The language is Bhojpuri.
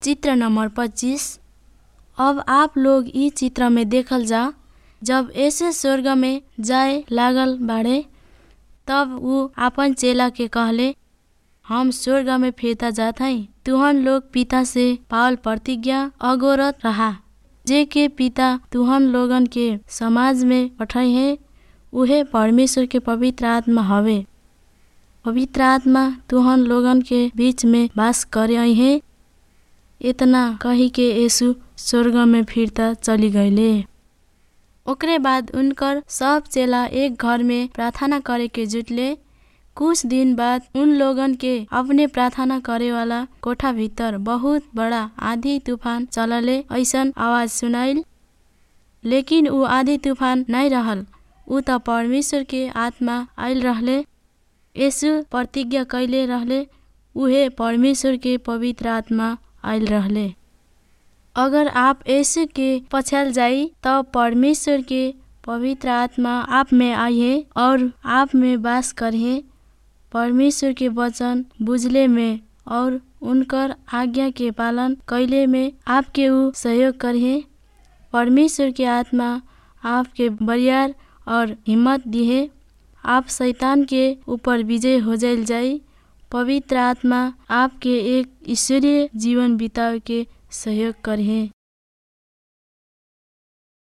चित्र नंबर पच्चीस अब आप लोग इ चित्र में देखल जा जब यीशु स्वर्ग में जाए लागल बाड़े तब ऊ आपन चेला के कहले हम स्वर्ग में फिरता जात हई तुहन लोग पिता से पावल प्रतिज्ञा अगोरत रहा जे के पिता तुहन लोगन के समाज में पठई है उहे परमेश्वर के पवित्र आत्मा हवे पवित्र आत्मा तुहन लोगन के बीच में वास करे है इतना कही के यीशु स्वर्ग में फिरता चली गईले ओकरे बाद उनकर सब चेला एक घर में प्रार्थना करे के जुटले कुछ दिन बाद उन लोगन के अपने प्रार्थना करे वाला कोठा भीतर बहुत बड़ा आधी तूफान चलले ऐसन आवाज सुनाइल लेकिन ऊ आधी तूफान नहीं रहल ऊ त परमेश्वर के आत्मा आइल रहले यीशु प्रतिज्ञा कैले रहले उहे परमेश्वर के पवित्र आत्मा आइल रहले अगर आप यीशु के पछ्याल जाई तब परमेश्वर के पवित्र आत्मा आप में आइए और आप में वास करिए परमेश्वर के वचन बुझले में और उनकर आज्ञा के पालन कैले में आपके ऊ सहयोग करिए परमेश्वर के आत्मा आपके बरियार और हिम्मत दिए आप शैतान के ऊपर विजय हो जाइल जाई पवित्र आत्मा आपके एक ईश्वरीय जीवन बितावे के सहयोग करिए